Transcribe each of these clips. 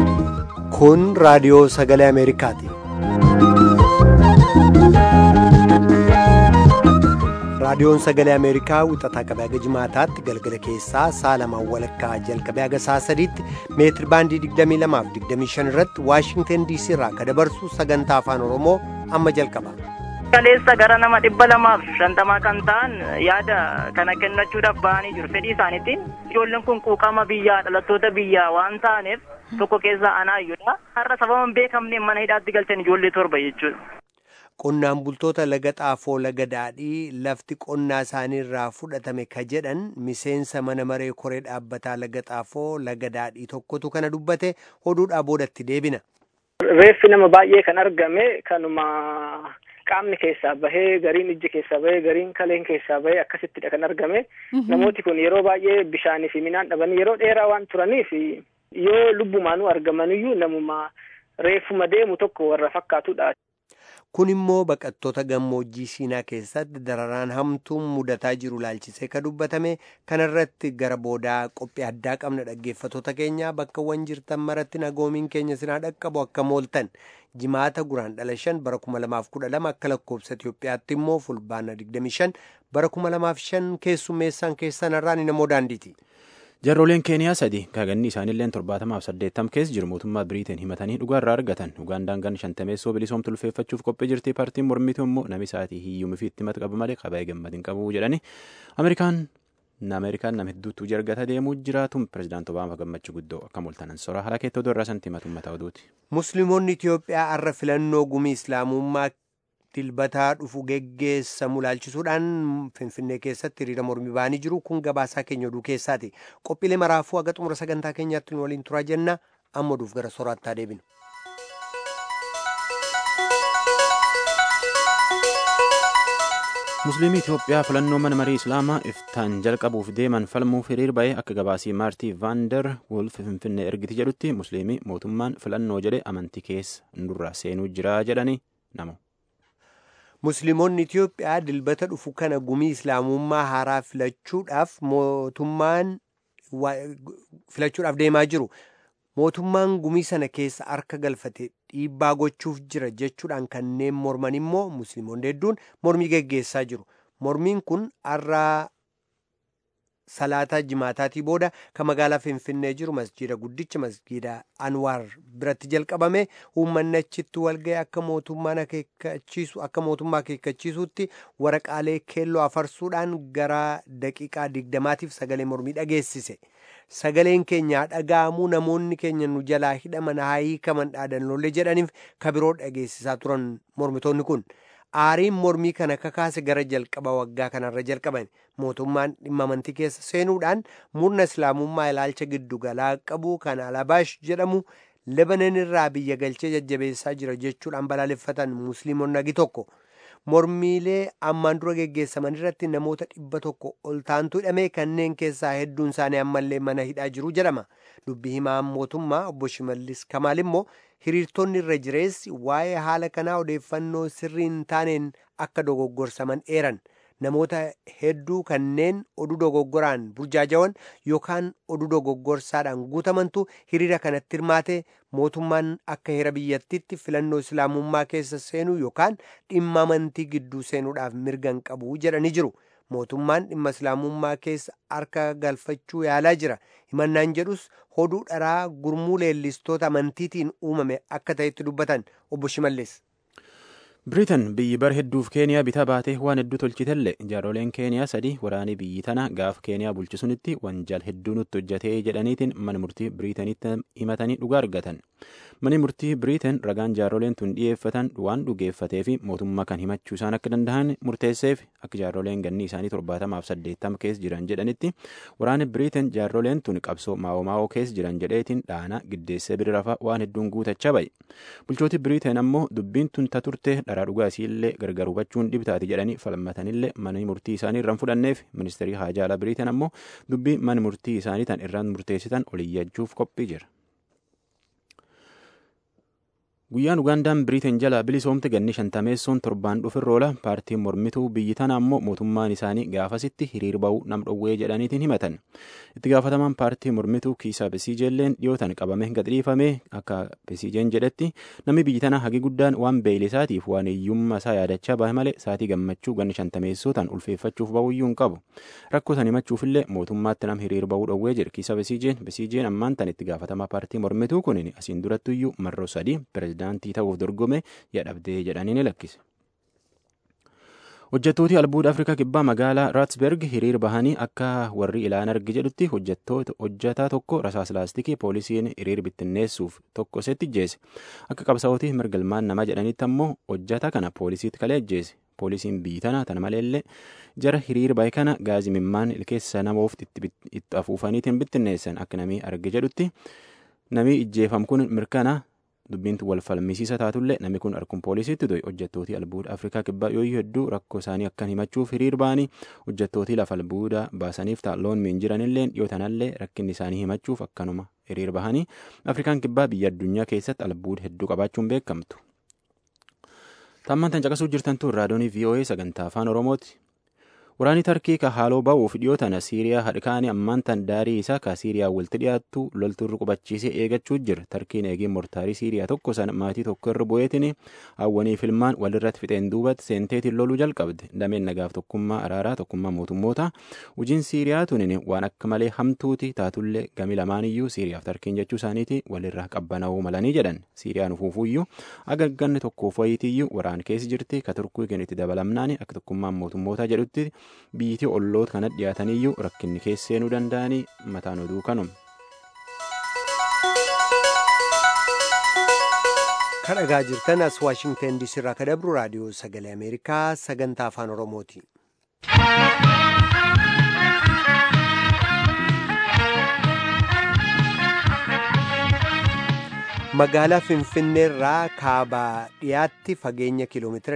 Kun raadiyoo sagalee Ameerikaati. Raadiyoon sagalee Ameerikaa wixataa qabee haga jimaataatti galgala keessaa sa'a lamaan walakkaa jalqabee haga sa'a sadiitti meetir baandii 22 fi 25 irratti Waashingtan DC irraa akka dabarsu sagantaa afaan Oromoo amma jalqaba. Kaleessa gara nama dhibba lamaaf shantamaa kan ta'an yaada kana kennachuudhaaf ba'anii jiru fedhii isaaniitiin ijoolleen kun quuqama biyyaa dhalattoota biyyaa waan ta'aniif tokko keessaa anaayyudha har'a sababa hin beekamneen mana hidhaatti galchan ijoollee torba jechuudha. Qonnaan bultoota laga xaafoo laga daadhii lafti qonnaa isaanii irraa fudhatame ka jedhan miseensa mana maree koree dhaabbataa laga xaafoo laga daadhii tokkotu kana dubbate oduudhaa boodatti deebina. Reeffi nama baay'ee kan argame kanuma qaamni keessaa bahee gariin ijji keessaa bahee gariin kaleen keessaa bahee akkasittidha kan argame. Namooti kun yeroo baay'ee bishaanii fi midhaan dhabanii yeroo dheeraa waan turaniif yoo lubbumaanuu argamaniyyuu namuma reeffuma deemu tokko warra fakkaatudha. Kun immoo baqattoota gammoojjii Siinaa keessatti dararaan hamtuun mudataa jiru laalchisee ka dubbatame kanarratti gara boodaa qophii addaa qabna dhaggeeffatoota keenya bakkawwan jirtan maratti nagoomiin keenya sinaa dhaqqabu akka mooltan jimaata guraan dhala shan bara kuma lamaaf kudha lama akka lakkoofsa Itoophiyaatti immoo fulbaana digdami shan bara kuma lamaaf shan keessummeessaan keessan irraan namoo daandiiti. Jarrooleen Keeniyaa sadi kaaganni isaaniilleen torbaatamaaf saddeettam keessa jiru mootummaa Biriiteen himatanii dhugaa irraa argatan Ugaandaan gan shantameessoo bilisoomtu ulfeeffachuuf qophii jirti paartiin mormituu immoo nami isaatii hiyyumii fi itti mata qabu malee qabee gammadin qabu jedhani Ameerikaan Ameerikaan nama hedduutu jargata deemuu jiraatu pirezidaanti Obaamaa gammachuu guddoo akka mul'atan soraa haala keettoo irraa santi matummataa oduuti. Musliimoonni Itoophiyaa har'a filannoo gumii Islaamummaa dilbataa dhufu geggeessamu laalchisuudhaan finfinnee keessatti hiriira mormii ba'anii jiru kun gabaasaa keenya oduu keessaati qophiilee maraafuu haga xumura sagantaa keenyaatti nu waliin turaa jenna amma oduuf gara sooraattaa deebinu. musliimii itiyoophiyaa filannoo mana marii islaamaa iftaan jalqabuuf deeman falmuuf hiriir ba'ee akka gabaasii maartii vaandar wolf finfinnee ergiti jedhutti musliimii mootummaan filannoo jedhe amantii keessa ndurraa seenuu jira jedhani namu. Musliimoonni Itiyoophiyaa dilbata dhufu kana gumii islaamummaa haaraa filachuudhaaf mootummaan filachuudhaaf deemaa jiru. Mootummaan gumii sana keessa harka galfate dhiibbaa gochuuf jira jechuudhaan kanneen morman immoo musliimoonni hedduun mormii geggeessaa jiru. Mormiin kun har'a salaataa jimaataatii booda kan magaalaa Finfinnee jiru masjiida guddicha masjiida Anwaar biratti jalqabame uummanni achitti walga'e akka mootummaan akeekkachiisu akka mootummaa akeekkachiisutti waraqaalee keelloo afarsuudhaan gara daqiiqaa digdamaatiif sagalee mormii dhageessise. Sagaleen keenya dhaga'amuu namoonni keenya nu jalaa hidhaman haa hiikaman dhaadannoolee jedhaniif kabiroo dhageessisaa turan mormitoonni kun. aariin mormii kana kakaase gara jalqaba waggaa kanarra jalqaban mootummaan dhimma amantii keessa seenuudhaan murna islaamummaa ilaalcha giddu galaa qabu kan alabaash jedhamu lebanon irraa biyya galchee jajjabeessaa jira jechuudhaan balaaleffatan musliimonni agi tokko mormiilee ammaan dura geggeessaman irratti namoota dhibba tokko ol taantu hidhame kanneen keessaa hedduun isaanii ammallee mana hidhaa jiru jedhama dubbii himaan mootummaa obbo Shimallis Kamaal immoo hiriirtonni irra jireessi waa'ee haala kanaa odeeffannoo sirrii hin taaneen akka dogoggorsaman eeran namoota hedduu kanneen oduu dogoggoraan burjaajawan yookaan oduu dogoggorsaadhaan guutamantu hiriira kanatti hirmaate mootummaan akka heera biyyattiitti filannoo islaamummaa keessa seenuu yookaan dhimma amantii gidduu seenuudhaaf mirga hin qabu jedhanii jiru. mootummaan dhimma islaamummaa keessa harka galfachuu yaalaa jira himannaan jedhus hoduu dharaa gurmuu leellistoota amantiitiin uumame akka ta'etti dubbatan obbo Shimallis. Biriitan biyyi bara hedduuf keeniyaa bitaa baatee waan hedduu tolchitellee jaaroleen keeniyaa sadii waraanii biyyi tana gaaf keeniyaa bulchisunitti wanjaal hedduu nutti hojjatee jedhaniitiin mana murtii biriitanitti himatanii dhugaa argatan. Mani murtii biriitan ragaan jaaroleen tun dhiyeeffatan waan dhugeeffatee fi mootummaa kan himachuu isaan akka danda'an murteesseef akka jaaroleen ganni isaanii torbaatamaaf saddeettama keessa jiran jedhanitti waraanni biriitan jaaroleen tun qabsoo maa'oo maa'oo keessa jiran jedheetiin dhaana giddeessee bira rafa waan hedduun guutachaa bahe. Bulchooti biriitan ammoo dubbiin tun ta turte dharaa dhugaa isiillee gargar hubachuun dhibtaati jedhanii falmatanillee mana murtii isaanii irraan fudhanneef ministeerii haajaa alaa biriitan ammoo dubbii mana murtii isaanii tan irraan murteessitan oliyyachuuf qophii jira. Guyyaan Ugaandaan Biriiteen jalaa bilisoomte ganni shantameessoon torbaan dhufirroola paartiin mormituu biyyi tana ammoo mootummaan isaanii gaafasitti hiriir ba'uu nam dhowwee jedhaniitiin himatan. Itti gaafatamaan paartii mormituu Kiisaa Besiijeelleen dhiyootan qabamee gadhiifame akka Besiijeen jedhetti namni biyyi tana hagi guddaan waan beeylisaatiif waan hiyyummaa isaa yaadachaa bahe malee saatii gammachuu ganni shantameessootaan ulfeeffachuuf ba'uyyuu hin qabu. Rakkoo san himachuufillee mootummaatti nam hiriir ba'uu dhowwee jira Kiisaa Besiijeen Besiijeen ammaan tan itti gaafatamaa paartii mormituu kunin asiin durattuyyuu marroo sadii pirezidaantii ta'uuf dorgome yadhabdee jedhanii ni lakkise. Hojjettooti albuuda Afrikaa kibbaa magaalaa Raatsberg hiriir bahanii akka warri ilaan argi jedhutti hojjetaa tokko rasaas laastikii poolisiin hiriir bittinneessuuf tokko isetti ijjeese. Akka qabsaa'ooti mirgalmaan nama jedhanitti ammoo hojjetaa kana poolisiitti kalee ijjeese. Poolisiin biyyi tana tana maleellee jara hiriir bahe kana gaazii mimmaan ilkeessa namoof itti afuufaniitiin bittinneessan akka namii arge jedhutti namii ijjeefam kun mirkana dubbiintu wal falmisiisa taatullee namni kun harkun poolisiitti to'e hojjettootii albuuda afrikaa kibbaa yoo hedduu rakkoo isaanii akkan himachuuf hiriir ba'anii hojjettootii lafa albuuda baasaniif taa'loon miin jiranillee dhiyoo tanallee rakkinni isaanii himachuuf akkanuma hiriir bahanii afrikaan kibbaa biyya addunyaa keessatti albuuda hedduu qabaachuun beekamtu. Tammaan tan caqasuu jirtantu raadiyoonii VOA sagantaa afaan Oromooti. Waraanni Tarkii ka haaloo ba'uuf dhiyoo tana Siiriyaa hadhikaanii ammaan tan daarii isaa ka Siiriyaa walitti dhiyaattu loltuurri qubachiisee eegachuu jira. Tarkiin eegeen mortaarii Siiriyaa tokko sana maatii tokko irra bu'eetiin hawwanii filmaan walirratti fixeen duubatti seenteetiin loluu jalqabde. Dameen nagaaf tokkummaa araaraa tokkummaa mootummoota hojiin Siiriyaa tunin waan akka malee hamtuuti taatullee gami lamaaniyyuu Siiriyaaf Tarkiin jechuu isaaniiti walirraa qabbana'uu malanii jedhan. Siiriyaan ufuufuyyuu agagganni tokkoof wayitiyyuu waraan keessa jirti ka turkuu kennitti dabalamnaan akka tokkummaan mootummoota jedhutti biyyittii olloota kana dhiyaataniyyuu rakkinni keesseenuu danda'anii mataan oduu kanuma. kan dhagaa jirtan as waashingtan diisii irraa ka dabru raadiyoo sagalee ameerikaa sagantaa afaan oromooti. magaalaa finfinneerraa kaabaa dhiyaatti fageenya kiiloomeetira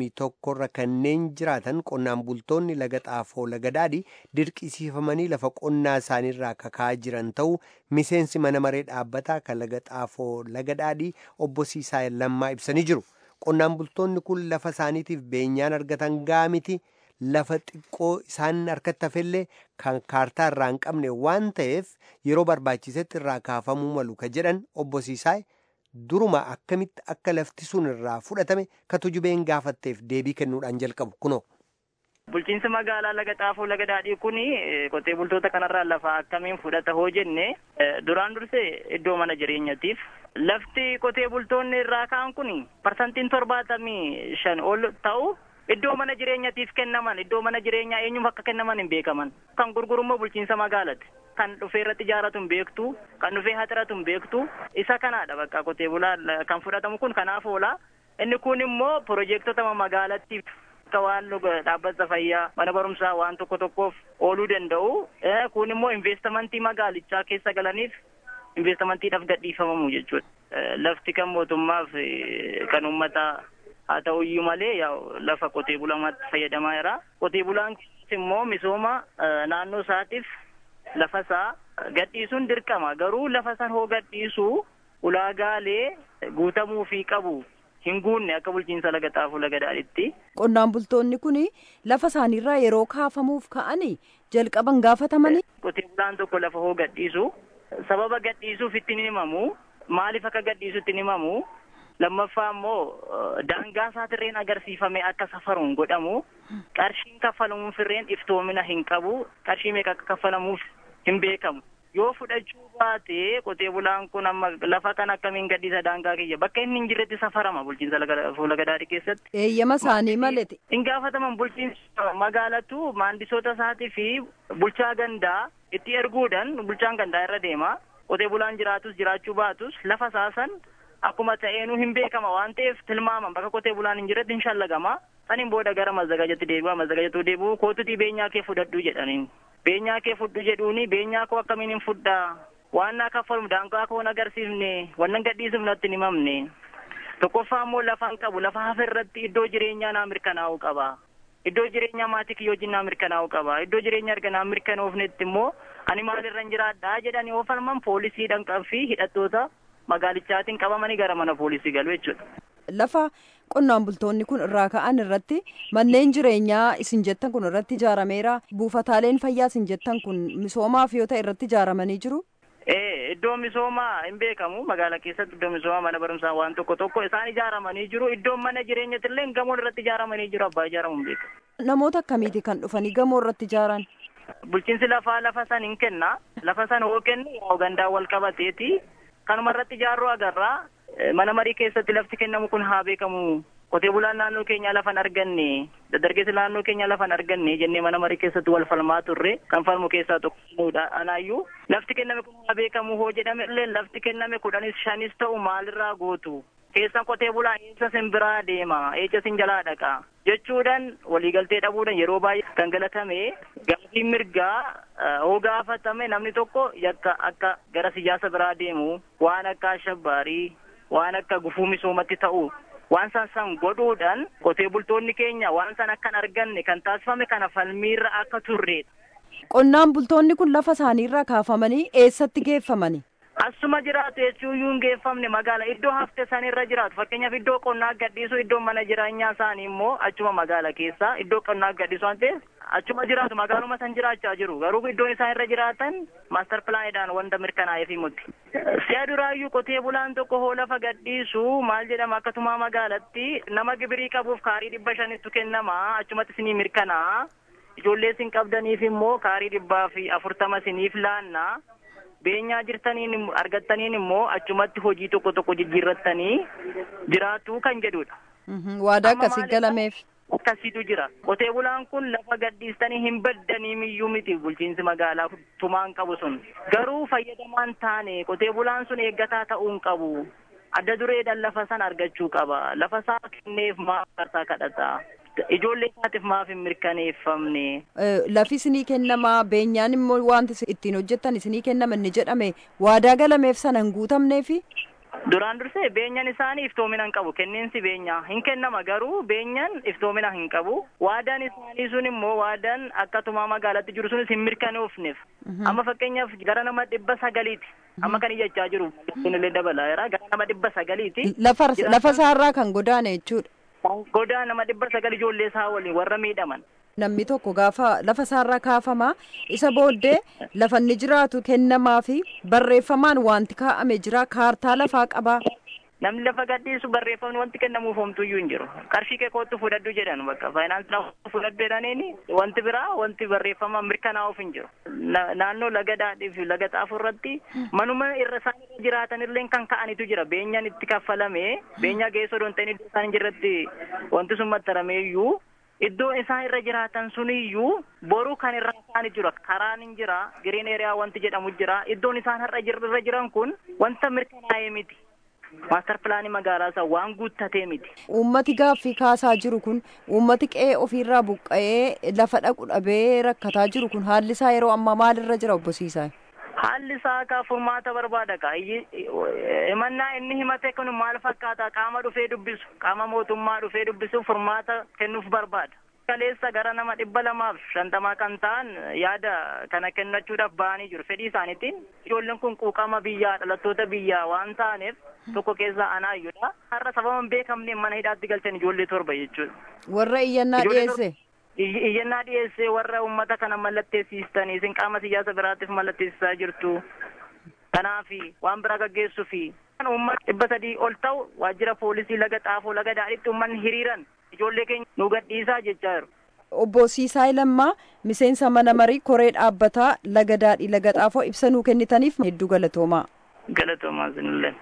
21 irra kanneen jiraatan qonnaan bultoonni laga xaafoo laga daadhii dirqisiifamanii lafa qonnaa isaaniirraa kakaa jiran ta'uu miseensi mana maree dhaabbataa kan laga xaafoo laga daadhii obbo Siisaa Lammaa ibsanii jiru. Qonnaan bultoonni kun lafa isaaniitiif beenyaan argatan gaamiti lafa xiqqoo isaan harkatti hafellee kan kaartaa irraa hin qabne waan ta'eef yeroo barbaachisetti irraa kaafamuu malu ka jedhan obbo Siisaay duruma akkamitti akka lafti sun irraa fudhatame ka tujubeen gaafatteef deebii kennuudhaan jalqabu kunoo. Bulchiinsa magaalaa laga xaafoo laga daadhii kuni qotee bultoota kanarraa lafa akkamiin fudhata hoo jenne duraan dursee iddoo mana jireenyatiif lafti qotee bultoonni irraa ka'an kun parsantiin torbaatamii shan ol ta'u iddoo mana jireenyatiif kennaman iddoo mana jireenyaa eenyuuf akka kennaman hin beekaman kan gurgurummoo bulchiinsa magaalati kan dhufee irratti ijaaratu hin beektu kan dhufee haxiratu hin beektu isa kanaadha bakka qotee bulaa kan fudhatamu kun kanaaf oola inni kun immoo piroojeektota magaalattiif akka waan dhaabbata fayyaa mana barumsaa waan tokko tokkoof ooluu danda'u kun immoo investimentii magaalichaa keessa galaniif investimentiidhaaf gadhiifamamu jechuudha lafti kan mootummaaf kan uummataa haa ta'uyyuu malee lafa qotee bulamaatti fayyadamaa jira qotee bulaan immoo misooma naannoo isaatiif lafa isaa gadhiisuun dirqama garuu lafa san hoo gadhiisuu ulaagaalee guutamuu fi qabu hin guunne akka bulchiinsa laga xaafuu laga daadhitti. Qonnaan bultoonni kun lafa isaaniirraa yeroo kaafamuuf ka'anii jalqaban gaafatamanii. Qotee bulaan tokko lafa hoo gadhiisu sababa gadhiisuuf ittiin himamu maaliif akka gadhiisu ittiin himamu lammaffaa immoo daangaa isaatirreen agarsiifame akka safaruun godhamu qarshiin kaffalamuuf irreen iftoomina hin qabu qarshii meeqa akka kaffalamuuf hin beekamu yoo fudhachuu baate qotee bulaan kun amma lafa kan akkamiin gadhiisa daangaa kiyya bakka inni hin jirretti safarama bulchiinsa laga daadhii keessatti. Eeyyama isaanii maleti. Hin gaafataman bulchiinsa magaalatu maandisoota isaatii fi bulchaa gandaa itti erguudhaan bulchaan gandaa irra deema qotee bulaan jiraatus jiraachuu baatus lafa saasan akkuma ta'eenuu hin beekama waan ta'eef tilmaaman bakka qotee bulaan hin jirretti hin shallagama saniin booda gara mazzagajatti deebi'a mazzagajatu deebi'u kootutii beenyaa kee fudhadhu jedhaniin beenyaa kee fudhu jedhuuni beenyaa koo akkamiin hin fudhaa waan naa kaffaluuf daangaa koo hin agarsiifne wannan gadhiisuuf natti hin himamne tokkoffaa immoo lafa hin qabu lafa hafe irratti iddoo jireenyaa naa mirkanaa'uu qaba iddoo jireenyaa maatii kiyyoo wajjin naa mirkanaa'uu qaba iddoo jireenya erga naa mirkanoofnetti immoo ani maalirra hin jiraadhaa jedhanii oofalman poolisii dhanqan fi hidhattoota magaalichaatiin qabamanii gara mana poolisii galu jechuudha. Lafa qonnaan bultoonni kun irraa ka'an irratti manneen jireenyaa isin jettan kun irratti ijaarameera buufataaleen fayyaa isin jettan kun misoomaaf yoo ta'e irratti ijaaramanii jiru. Ee iddoo misoomaa hin beekamu magaalaa keessatti iddoo misoomaa mana barumsaa waan tokko tokko isaan ijaaramanii jiru iddoon mana jireenyatti illee gamoon irratti ijaaramanii jiru abbaa ijaaramu hin beekamu. Namoota akkamiiti kan dhufanii gamoo irratti ijaaran? Bulchiinsi lafaa lafa san hin kenna lafa san hoo kennu gandaa wal qabateeti kanuma irratti ijaaruu agarraa mana marii keessatti lafti kennamu kun haa beekamu qotee bulaan naannoo keenya lafa hin arganne dargaggeessi naannoo keenya lafa hin arganne jennee mana marii keessatti wal falmaa turre kan falmu keessaa tokkodha anaayyuu lafti kenname kun haa beekamu hoo jedhame illee lafti kenname kudhanis shanis ta'u maalirraa gootu keessan qotee bulaa eessa sin biraa deema eessa sin jalaa dhaqa jechuudhaan waliigaltee dhabuudhaan yeroo baay'ee kan galatame gaafii mirgaa hoo gaafatame namni tokko yakka akka gara siyaasa biraa deemu waan akka ashabbaarii waan akka gufuu misoomatti ta'u waan san san godhuudhaan qotee bultoonni keenya waan san akka hin arganne kan taasifame kana falmiirra akka turreedha. Qonnaan bultoonni kun lafa isaaniirraa kaafamanii eessatti geeffamani? Asuma jiraatu jechuun hin geeffamne magaala iddoo hafte sanirra jiraatu fakkeenyaaf iddoo qonnaa gadhiisu iddoo mana jireenyaa isaanii immoo achuma magaala keessa iddoo qonnaa gadhiisu waan ta'eef achuma jiraatu magaaluma san jiraachaa jiru garuu iddoon isaan irra jiraatan maastar pilaanidhaan wanta mirkanaa'eef himutti. Si'a duraayyuu qotee bulaan tokko hoo lafa gadhiisu maal jedhama akkasuma magaalatti nama gibirii qabuuf kaarii dhibba shanittu kennama achumatti isinii mirkanaa ijoollee isin qabdaniif immoo kaarii dhibbaa fi afurtama isiniif laanna. beenyaa jirtaniin argattaniin immoo achumatti hojii tokko tokko jijjiirrattanii jiraatu kan jedhudha. Waadaa akkasii galameef. Akkasiitu jira. Qotee bulaan kun lafa gadhiistanii hin baddanii miyyuu miti bulchiinsi magaalaa tumaan qabu sun. Garuu fayyadamaan taane qotee bulaan sun eeggataa ta'uu hin qabu. Adda dureedhaan lafa san argachuu qaba. Lafa isaa kenneef maaf kartaa kadhata. Ijoollee isaatiif maaf hin mirkaneeffamne. Lafi isinii kennamaa beenyaan immoo wanti ittiin hojjettan isinii kennama inni jedhame waadaa galameef sana hin guutamneefi. Duraan dursee beenyaan isaanii iftoomina hin qabu. Kenniinsi beenyaa hin kennama garuu beenyaan iftoomina hin qabu. Waadaan isaanii sun immoo waadaan akka tumaa magaalatti jiru sunis hin mirkanoofneef. Amma fakkeenyaaf gara nama dhibba sagaliiti. Amma kan iyyachaa jiru kunillee dabalaa jira. Gara nama dhibba sagaliiti. Lafa isaarraa kan godaane jechuudha. Godaa nama dhibba sagal ijoollee isaa waliin warra miidhaman. Namni tokko gaafa lafa isaarraa kaafama isa booddee lafa inni jiraatu kennamaa fi barreeffamaan wanti kaa'ame jira kaartaa lafaa qabaa. Namni lafa gadhiisu barreeffamni wanti kennamuuf homtuyyuu hin jiru. Qarshii kee kootu fudhadhu jedhan bakka faayinaansi nama fudhadhu jedhaniini wanti biraa wanti barreeffama mirkanaa'uuf hin jiru. Naannoo laga daadhii fi laga xaafuu irratti manuma irra isaan irra jiraatan illee kan ka'anitu jira. Beenyaan itti kaffalame beenyaa geessoo doon ta'in iddoo isaan jirratti wanti sun maxxaramee iyyuu iddoo isaan irra jiraatan suniyyuu boru kan irra isaan jira karaan hin jira giriin eeriyaa wanti jedhamu jira iddoon isaan har'a irra jiran kun wanta mirkanaa'ee miti. Maastar pilaanii magaalaa isaa waan guuttatee miti. Uummati gaaffii kaasaa jiru kun uummati qe'ee ofiirraa buqqa'ee lafa dhaqu dhabee rakkataa jiru kun haalli isaa yeroo ammaa maalirra jira obbo Siisaa? Haalli isaa akka furmaata barbaada ka himannaa inni himate kun maal fakkaata qaama dhufee dubbisu qaama mootummaa dhufee dubbisu furmaata kennuuf barbaada. Kaleessa gara nama dhibba lamaaf shantamaa kan ta'an yaada kana kennachuudhaaf ba'anii jiru fedhii isaaniitiin ijoolleen kun quuqama biyyaa dhalattoota biyyaa waan ta'aniif tokko keessaa anaayyudha. Har'a sababa hin beekamneen mana hidhaatti galchan ijoollee torba jechuudha. Warra iyyannaa dhiyeesse. Iyyannaa dhiyeessee warra uummata kana mallatteessistanii isin qaama siyaasa biraatiif mallatteessisaa jirtu. Kanaafi waan biraa gaggeessuu fi uummata dhibba sadii ol ta'u waajjira poolisii laga xaafoo laga daadhiitti uummanni hiriiran ijoollee keenya nu gadhiisaa jechaa jiru. Obbo Siisaay Lammaa miseensa mana marii koree dhaabbataa laga daadhii laga xaafoo ibsa nuu kennitaniif hedduu galatoomaa. Galatoomaa sinillee.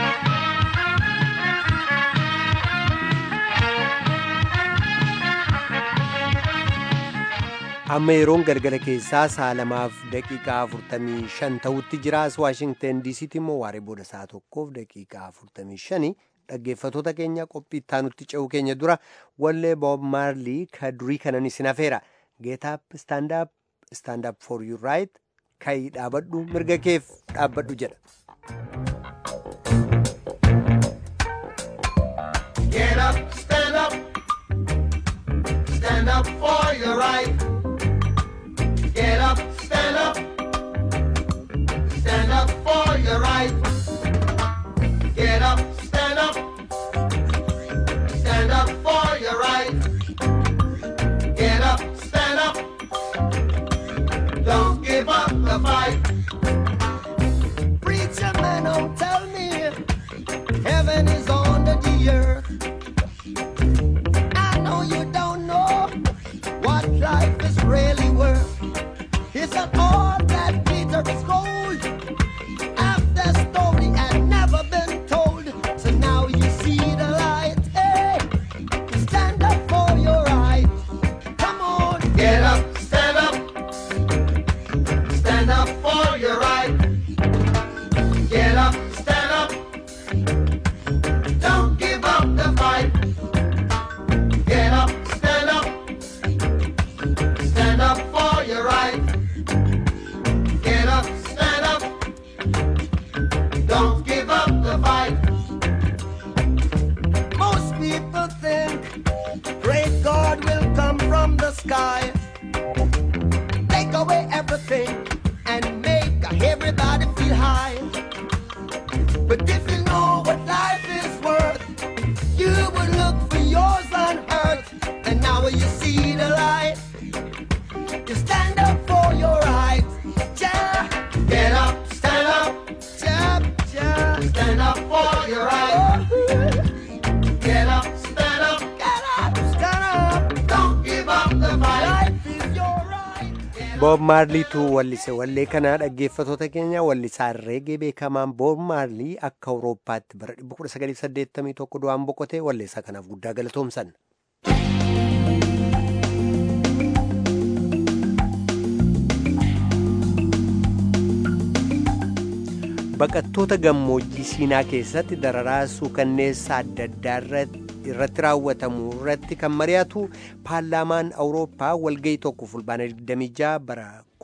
amma yeroon galgala keessaa sa'a lamaaf daqiiqaa afurtamii shan ta'utti jira as waashingten diisiitti immoo waaree booda sa'a tokkoof daqiiqaa afurtamii shani dhaggeeffatoota keenya qophii ittaanutti ce'uu keenya dura wallee boob maarlii ka durii kanan isin hafeera geetaap istaandaap istaandaap for yu raayit kayi dhaabadhu mirga keef dhaabbadhu jedha. Get up, stand up, stand up for your right. Get up, stand up, stand up for your right. But if you know what life is worth, you would look for yours unhurt. And now when you see the light, you stand up for your rights. Yeah. Get up, stand up, yeah, yeah. Stand up for your rights. Get up, stand up, get up, stand up. Don't give up the fight. Life is your right. Boob Maarliitu wallise wallee kanaa dhaggeeffatoota keenya wallisaa reegee beekamaan Boob Maarlii akka Awurooppaatti bara 1981 du'aan boqotee walleessaa kanaaf guddaa galatoomsan. Baqattoota gammoojjii Siinaa keessatti dararaa suukanneessa adda addaa irratti raawwatamu irratti kan mari'atu paarlaamaan Awurooppaa walgahii tokko fulbaana 26 bara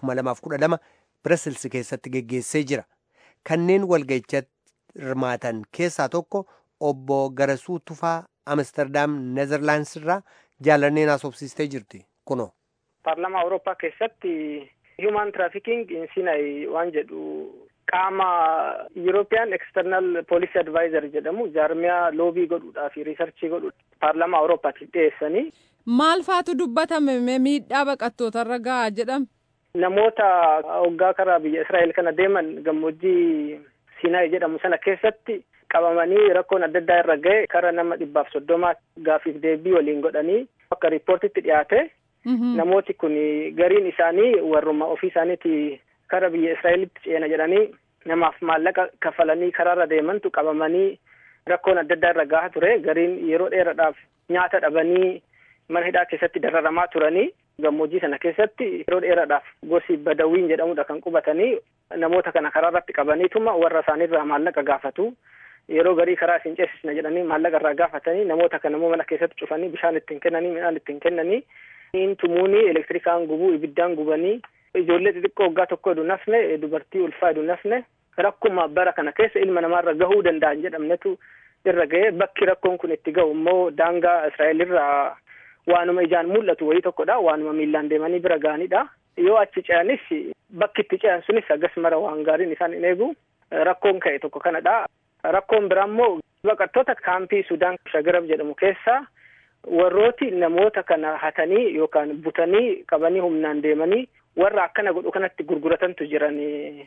2012 Birasilsi keessatti geggeessee jira. Kanneen walgahichatti hirmaatan keessaa tokko obbo Garasuu Tufaa Amsterdam Nezerlaands irraa jaalanneen haasofsiistee jirti. Kunoo. Paarlaamaa Awurooppaa keessatti Human Trafficking in Sinai waan jedhu qaama European External Policy Advisor jedhamu jaarmiyaa loobii godhuudhaa fi riisarchii godhuudha. Paarlaamaa Awurooppaatiif dhiyeessanii. Maal faatu dubbatame miidhaa baqattootarra gahaa jedhama? Namoota hoggaa karaa biyya Israa'el kana deeman gammoojjii Sinaayi jedhamu sana keessatti qabamanii rakkoon adda addaa irra gahe kara nama dhibbaaf soddomaa gaafiif deebii waliin godhanii akka riippoortitti dhiyaate. Namooti kun gariin isaanii warruma ofii isaaniiti kara biyya Israa'elitti ceena jedhanii namaaf maallaqa kaffalanii karaarra deemantu qabamanii rakkoon adda addaa irra gahaa ture gariin yeroo dheeraadhaaf nyaata dhabanii mana hidhaa keessatti dararamaa turanii gammoojjii sana keessatti yeroo dheeraadhaaf gosi badawiin jedhamudha kan qubatanii namoota kana karaarratti qabaniituma warra isaaniirraa maallaqa gaafatu yeroo garii karaa isin ceesisna jedhanii maallaqa irraa gaafatanii namoota kana immoo mana keessatti cufanii bishaan ittiin kennanii midhaan ittiin kennanii tumuunii elektirikaan gubuu ibiddaan gubanii ijoollee xixiqqoo waggaa tokko edu nafne dubartii ulfaa edu nafne rakkuma bara kana keessa ilma namaarra gahuu danda'an jedhamnetu irra ga'ee bakki rakkoon kun itti gahu immoo daangaa Israa'el irraa waanuma ijaan mul'atu wayii tokkodha waanuma miillaan deemanii bira ga'anidha yoo achi ce'anis bakki itti ce'an sunis agas mara waan gaariin isaan hin eegu rakkoon ka'e tokko kanadha rakkoon biraa immoo baqattoota kaampii Sudaan Shagarab jedhamu keessa warrooti namoota kana hatanii yookaan butanii qabanii humnaan deemanii warra akkana godhu kanatti gurguratantu jiran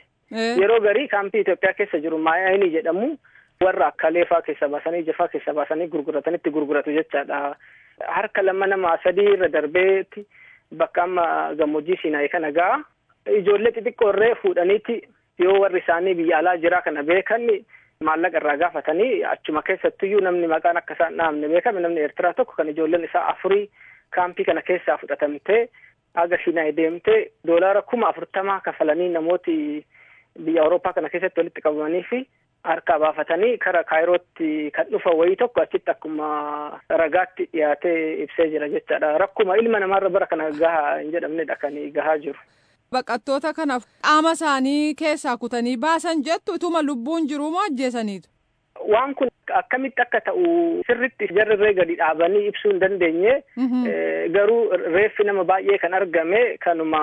yeroo garii kaampii Itoophiyaa keessa jiru maayaayinii jedhamu warra akka leefaa keessa baasanii jafaa keessa baasanii gurguratanitti gurguratu jechaadha. Harka lama nama sadii irra darbeetti bakka amma gammoojjii Sinaayi kana ga'a. Ijoollee xixiqqoo irree fuudhaniiti yoo warri isaanii biyya alaa jiraa kana beekan maallaqa irraa gaafatanii achuma keessattuyyuu namni maqaan akka isaan dhahamne beekame namni Eertiraa tokko kan ijoolleen isaa afurii kaampii kana keessaa fudhatamtee haga Sinaayi deemtee doolaara kuma afurtamaa kafalanii namooti biyya Awurooppaa kana keessatti walitti qabamanii fi harkaa baafatanii kara kaayirootti kan dhufa wayii tokko achitti akkuma ragaatti dhiyaatee ibsee jira jechaadha. Rakkuma ilma namaarra bara kana gahaa hin jedhamnedha kan gahaa jiru. Baqattoota kanaaf qaama isaanii keessaa kutanii baasan jettu utuma lubbuun jiruu moo ajjeesaniitu? Waan kun akkamitti akka ta'u sirritti jarrirree gadi dhaabanii ibsuu hin dandeenye garuu reeffi nama baay'ee kan argame kanuma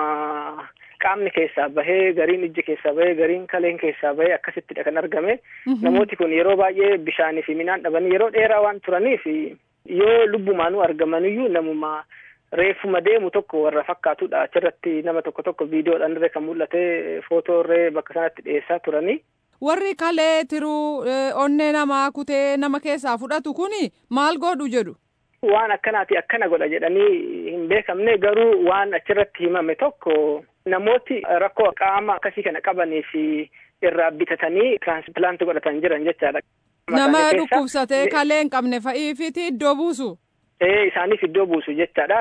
qaamni keessaa bahee gariin ijji keessaa bahee gariin kaleen keessaa bahee akkasittidha kan argame namooti kun yeroo baay'ee bishaanii fi midhaan dhabanii yeroo dheeraa waan turaniif yoo lubbumaanuu argamaniyyuu namuma reeffuma deemu tokko warra fakkaatudha achirratti nama tokko tokko viidiyoodhaan irree kan mul'ate footoo irree bakka sanatti dhiyeessaa turanii. Warri kalee tiruu onnee namaa kutee nama keessaa fudhatu kuni maal godhu jedhu. Waan akkanaati akkana godha jedhanii hin beekamne garuu waan achirratti himame tokko namooti rakkoo qaama akkasii kana qabanii fi irraa bitatanii tiraansippilaanti godhatan jiran jechaadha. Nama dhukkubsatee kalee hin qabne fa'iifiti iddoo buusu. Ee isaaniif iddoo buusu jechaadha.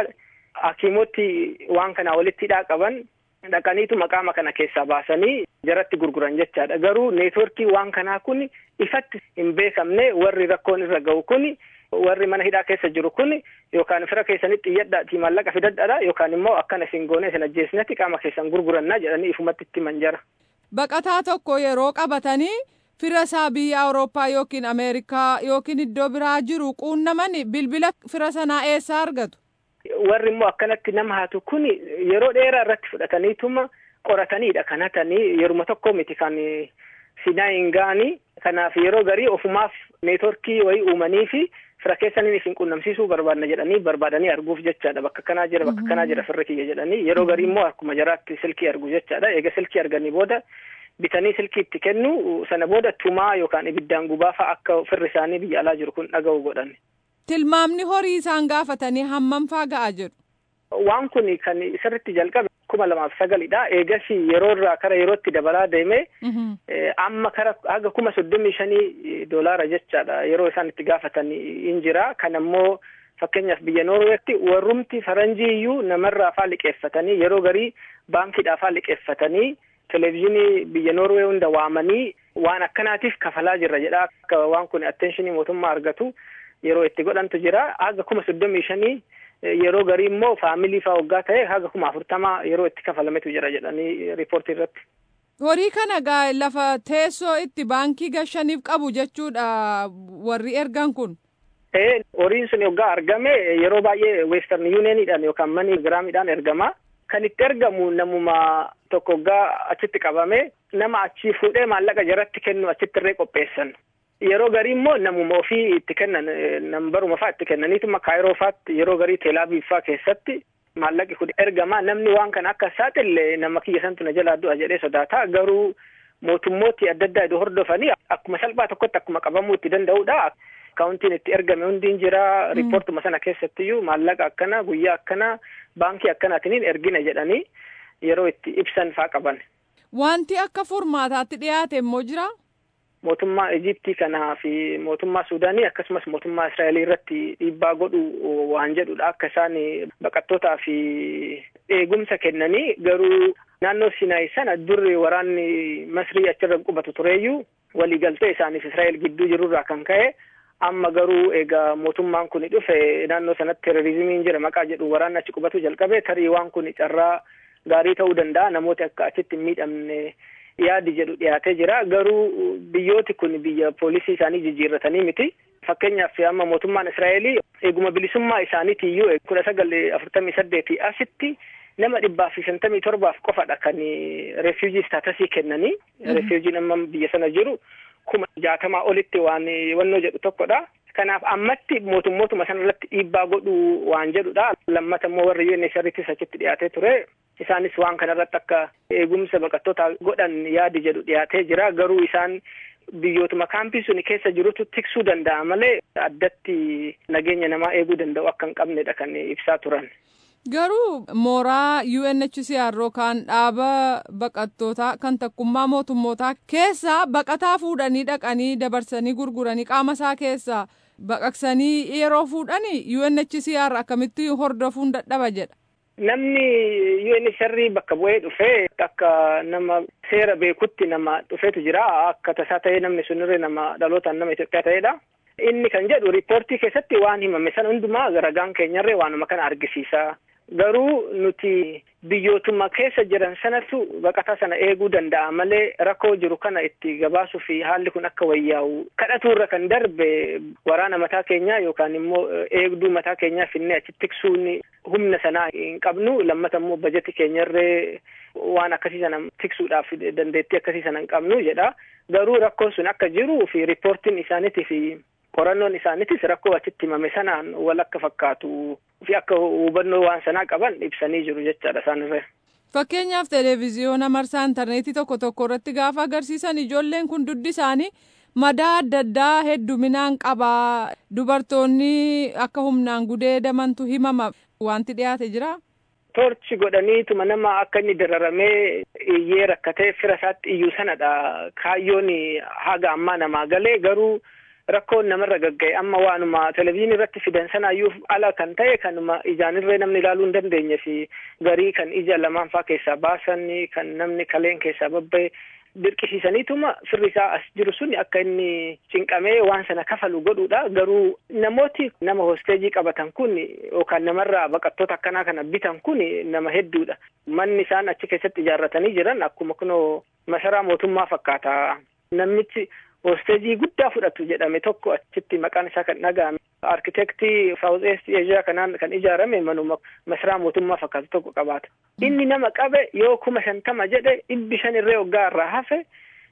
Hakiimoti waan kana walitti hidhaa qaban dhaqaniitu maqaama kana keessaa baasanii jaratti gurguran jechaadha. Garuu neetworkii waan kanaa kun ifatti hin beekamne warri rakkoon irra ga'u kun warri mana hidhaa keessa jiru kun yookaan fira keessanitti iyyadhaati maallaqa fidadhaadha yookaan immoo akkana isin goone isin ajjeesnetti qaama keessan gurgurannaa jedhanii ifumatti itti manjara. Baqataa tokko yeroo qabatanii fira isaa biyya Awurooppaa yookiin Ameerikaa yookiin iddoo biraa jiru quunnaman bilbila fira sanaa eessaa argatu? Warri immoo akkanatti nama hatu kun yeroo dheeraa irratti fudhataniituma qorataniidha kan hatanii yeruma tokko miti kan Sinaayin ga'anii kanaaf yeroo garii ofumaaf neetworkii wayii uumanii fi fira keessaniin isin qunnamsiisuu barbaadna jedhanii barbaadanii arguuf jechaadha bakka kanaa jira bakka kanaa jira firri kiyya jedhanii yeroo garii immoo akkuma jaraatti silkii argu jechaadha eega silkii arganii booda bitanii silkii itti kennu sana booda tumaa yookaan ibiddaan gubaa fa'a akka firri isaanii biyya alaa jiru kun dhaga'u godhan. Tilmaamni horii isaan gaafatanii hammam faa ga'a jedhu. Waan kun kan sirritti jalqabe kuma lamaaf sagalidha. Eegas yeroo irraa kara yerootti dabalaa deeme amma kara haga kuma soddomii shanii doolaara jechaadha yeroo isaan itti gaafatan in jira. Kan ammoo fakkeenyaaf biyya Noorweetti warrumti faranjii iyyuu namarraa faa liqeeffatanii yeroo garii baankiidhaa faa liqeeffatanii televezyiinii biyya Noorwee hunda waamanii waan akkanaatiif kafalaa jirra jedha. Akka waan kun attenshinii mootummaa argatu yeroo itti godhantu jira. Haga kuma soddomii shanii yeroo garii immoo faamilii faa waggaa ta'e haga kuma afurtamaa yeroo itti kafalametu jira jedhanii riipoortii irratti. Horii kana gaa lafa teessoo itti baankii gashaniif qabu jechuudha warri ergan kun. Ee horiin sun waggaa argame yeroo baay'ee weestarn yuuniyeeniidhaan yookaan manii giraamiidhaan ergama. Kan itti ergamu namuma tokko waggaa achitti qabame nama achii fuudhee maallaqa jaratti kennu achitti irree qopheessan. Yeroo garii immoo namuma ofii itti kennan nambaruma faa itti kennaniituma kaayiroo faatti yeroo garii teelaabiif faa keessatti maallaqi kun ergama namni waan kana akka saaxille nama kiyya santu na jalaa du'a jedhee sodaata garuu mootummooti adda addaa iddoo hordofanii akkuma salphaa tokkotti akkuma qabamuu itti danda'udha. Akaawuntiin itti ergame hundiin jira riippoortuma sana keessattiyyuu maallaqa akkana guyyaa akkana baankii akkanaatiin ergina jedhanii yeroo itti ibsan faa qaban. Wanti akka furmaataatti dhiyaate immoo jira. mootummaa Ijiptii kanaa fi mootummaa Suudaanii akkasumas mootummaa Israa'el irratti dhiibbaa godhu waan jedhudha akka isaan baqattootaa fi eegumsa kennanii garuu naannoo Sinaayi sana durri waraanni Masrii achirra qubatu tureeyyuu waliigaltee isaaniif Israa'el gidduu jirurraa kan ka'e amma garuu egaa mootummaan kun dhufe naannoo sanatti terrorizimiin jira maqaa jedhu waraanni achi qubatu jalqabe tarii waan kun carraa gaarii ta'uu danda'a namooti akka achitti hin miidhamne yaadi jedhu dhiyaatee jira garuu biyyooti kun biyya poolisii isaanii jijjiirratanii miti fakkeenyaaf amma mootummaan israa'elii eeguma bilisummaa isaaniitiiyyuu kudha sagal afurtamii saddeetii asitti nama dhibbaa fi shantamii torbaaf qofadha kan refuujii staatasii kennanii refuujiin amma biyya sana jiru kuma jaatamaa olitti waan wannoo jedhu tokkodha. Kanaaf ammatti mootummootuma sana irratti dhiibbaa godhuu waan jedhudha. Lammata immoo warri UNHCRtis achitti dhiyaatee ture. Isaanis waan kana irratti akka eegumsa baqattoota godhan yaadi jedhu dhiyaatee jira. Garuu isaan biyyootuma kaampii sun keessa jirutu tiksuu danda'a malee addatti nageenya namaa eeguu danda'u akka hin qabnedha kan ibsaa turan. Garuu mooraa UNHCR yookaan dhaaba baqattootaa kan takkummaa mootummootaa keessaa baqataa fuudhanii dhaqanii dabarsanii gurguranii qaama isaa keessaa baqaqsanii yeroo fuudhanii UNHCR akkamitti hordofuun dadhaba jedha. Namni UNHCR bakka bu'ee dhufee akka nama seera beekutti nama dhufeetu jira. Akka tasaa ta'ee namni sunirree nama dhalootaan nama Itoophiyaa ta'edha. Inni kan jedhu riippoortii keessatti waan himame sana hundumaa ragaan keenyarree waanuma kana argisiisa. Garuu nuti biyyootuma keessa jiran sanatu baqataa sana eeguu danda'a malee rakkoo jiru kana itti gabaasuu fi haalli kun akka wayyaa'u kadhatuurra kan darbe waraana mataa keenyaa yookaan immoo eegduu mataa keenyaa finnee achi tiksuun humna sanaa hin qabnu lammata immoo bajeti keenyarree waan akkasii sana tiksuudhaaf dandeettii akkasii sana hin qabnu jedha garuu rakkoon sun akka jiru fi riippoortiin isaaniitii fi qorannoon isaaniitis rakkoo achitti himame sanaan wal akka fakkaatu fi akka hubannoo waan sanaa qaban ibsanii jiru jechaadha isaanirra. Fakkeenyaaf televezyiyoona marsaa intarneetii tokko tokko irratti gaafa agarsiisan ijoolleen kun duddi isaanii madaa adda addaa hedduminaan qabaa dubartoonni akka humnaan gudeedamantu himama wanti dhiyaate jira. Torchi godhaniituma nama akka inni dararamee iyyee rakkatee fira isaatti iyyuu sanadha kaayyoon haga ammaa namaa galee garuu. rakkoon namarra gagga'e amma waanuma televezyiinii irratti fidan sanaayyuu ala kan ta'e kanuma ijaanirree namni ilaaluu hin dandeenye fi garii kan ija lamaan faa keessaa baasan kan namni kaleen keessaa babba'e dirqisiisaniituma firri isaa as jiru sun akka inni cinqamee waan sana kafalu godhuudha garuu namooti nama hosteejii qabatan kun yookaan namarraa baqattoota akkanaa kana bitan kun nama hedduudha manni isaan achi keessatti ijaarratanii jiran akkuma kunoo masaraa mootummaa fakkaata namichi hosteejii guddaa fudhatu jedhame tokko achitti maqaan isaa kan dhaga'ame arkitektii saawuz eest eeshiyaa kanaan kan ijaarame manuma masaraa mootummaa fakkaatu tokko qabaata. Inni nama qabe yoo kuma shantama jedhe dhibbi shan irree waggaa irraa hafe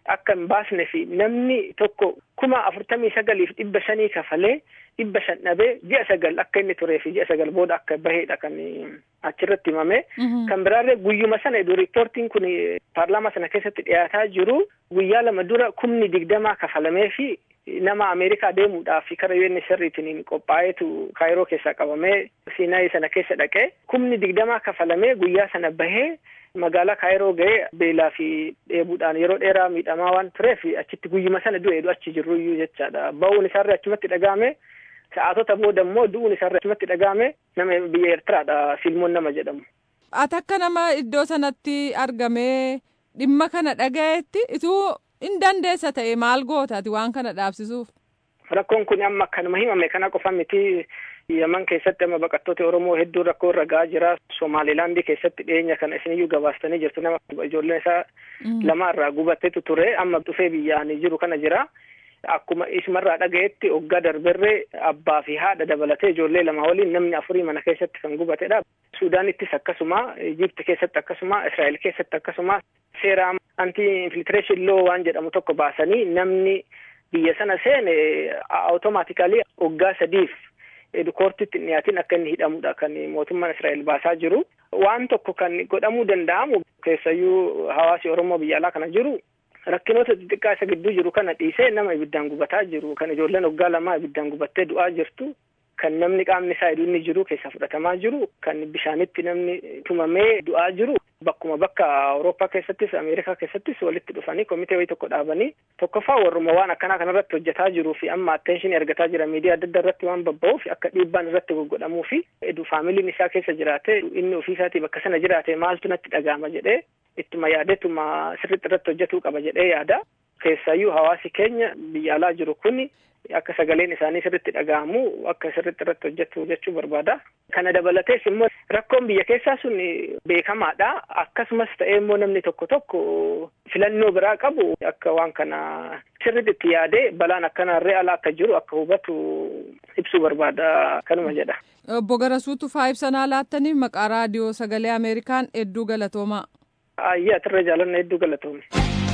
akka hin baasne fi namni tokko kuma afurtamii sagaliif dhibba shanii kafalee dhibba shan dhabee ji'a sagal akka inni turee fi ji'a sagal booda akka baheedha kan achirratti himame. Kan biraallee guyyuma sana iddoo riippoortiin kun paarlaamaa sana keessatti dhiyaataa jiru guyyaa lama dura kumni digdamaa kafalamee fi nama Ameerikaa deemuudhaaf karaa UN sirriitiin qophaa'eetu kaayiroo keessaa qabamee Siinaayii sana keessa dhaqee kumni digdamaa kafalamee guyyaa sana bahee magaalaa kaayiroo ga'ee beelaa fi dheebuudhaan yeroo dheeraa miidhamaa waan tureef achitti guyyuma sana du'eedu achi jirruyyuu jechaadha. Ba'uun isaarra achumatti dhaga'ame sa'aatota booda immoo du'uun isaarra achumatti dhaga'ame nama biyya Eertiraadha Silmoon nama jedhamu. Ati akka nama iddoo sanatti argamee dhimma kana dhaga'etti ituu in dandeessa ta'e maal gootaati waan kana dhaabsisuuf. Rakkoon kun amma akkanuma himame kana qofa miti Yaman keessatti amma baqattoota Oromoo hedduu rakkoo irra gahaa jira. Somaalilaandii keessatti dhiyeenya kana isiniyyuu gabaastanii jirtu nama ijoolleen isaa lama irraa gubateetu ture amma dhufee biyyaanii jiru kana jira. Akkuma isumarraa dhaga'etti hoggaa darberree abbaa fi haadha dabalatee ijoollee lama waliin namni afurii mana keessatti kan gubatedha. Suudaanittis akkasuma, Ijipti keessatti akkasuma, Israa'el keessatti akkasuma seera anti infiltireeshin loo waan jedhamu tokko baasanii namni biyya sana seene awutomaatikaalii hoggaa sadiif koortitti hin dhiyaatin akka inni hidhamudha kan mootummaan Israa'el baasaa jiru. Waan tokko kan godhamuu danda'amu keessayyuu hawaasi Oromoo biyya alaa kana jiru rakkinoota xixiqqaa isa gidduu jiru kana dhiisee nama ibiddaan gubataa jiru kan ijoolleen waggaa lamaa ibiddaan gubattee du'aa jirtu kan namni qaamni isaa hidhuunni jiru keessaa fudhatamaa jiru kan bishaanitti namni tumamee du'aa jiru bakkuma bakka Awurooppaa keessattis Ameerikaa keessattis walitti dhufanii komitee wayii tokko dhaabanii tokkoffaa warruma waan akkanaa kanarratti hojjetaa jiruu fi amma atteenshinii argataa jira miidiyaa adda addaa irratti waan babba'uuf akka dhiibbaan irratti goggodhamuu fi faamiliin isaa keessa jiraate inni ofii isaatii bakka sana jiraate maaltu natti dhaga'ama jedhee ittuma yaadeetuma sirriitti irratti hojjetuu qaba jedhee yaada. Keessaayyuu hawaasi keenya biyya alaa jiru kun akka sagaleen isaanii sirriitti dhaga'amu akka sirriitti irratti hojjetu jechuu barbaada. Kana dabalatees immoo rakkoon biyya keessaa sun beekamaadha. Akkasumas ta'ee immoo namni tokko tokko filannoo biraa qabu akka waan kana sirriitti itti yaadee balaan akkanarree ala akka jiru akka hubatu ibsuu barbaada kanuma jedha. Obbo Garasuutu faa ibsanaa laattaniif maqaa raadiyoo sagalee Ameerikaan hedduu galatoomaa. Ayyaa irra jaalanna hedduu galatoome.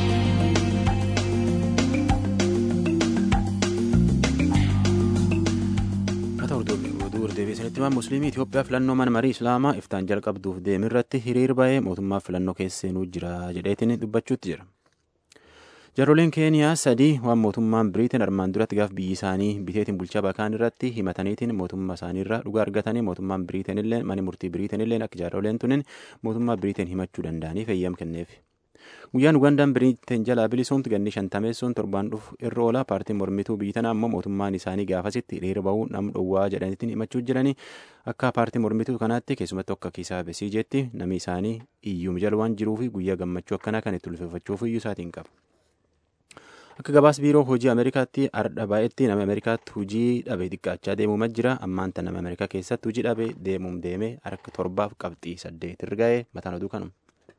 oduu deebisanitti himan musliimii Itoophiyaa filannoo mana marii islaamaa iftaan jalqabduuf deemu irratti hiriir ba'ee mootummaa filannoo keesseenuu jira jedheetiin dubbachuutti jira. Jarooleen keeniyaa sadii waan mootummaan biriitiin armaan duratti gaaf biyyi isaanii biteetiin bulchaa bakaan irratti himataniitiin mootummaa isaaniirraa dhugaa argatanii mootummaan biriitiin illee mani murtii biriitiin illee akka jarooleen tunin mootummaa biriitiin himachuu danda'aniif eeyyam kenneef. Guyyaan Ugandaan biriitiin jalaa bilisoomtu ganni shantameessuun torbaan dhufu irra oola paartiin mormituu biyyi tanaa ammoo mootummaan isaanii gaafasitti hiriira bahuu nam dhowwaa jedhaniitiin himachuu jiranii akka paartii mormituu kanaatti keessumatti akka kiisaa besii jetti namni isaanii iyyuu jala waan jiruufi guyyaa gammachuu akkanaa kan itti ulfeeffachuuf iyyuu isaatiin qaba. Akka gabaas biiroo hojii Ameerikaatti ardha baay'eetti nama Ameerikaatti hojii dhabe xiqqaachaa deemuuma jira. Ammaan tan nama Ameerikaa keessatti hojii dhabe deemuum deemee harka torbaaf qabxii saddeet irra ga'ee mataan oduu kanuma.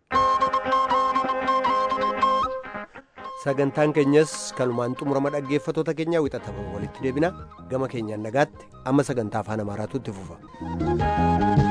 sagantaan keenyas kanumaan xumurama dhaggeeffatoota keenyaa wixataman walitti deebina gama keenyaan nagaatti amma sagantaa afaan amaaraatu itti fufa.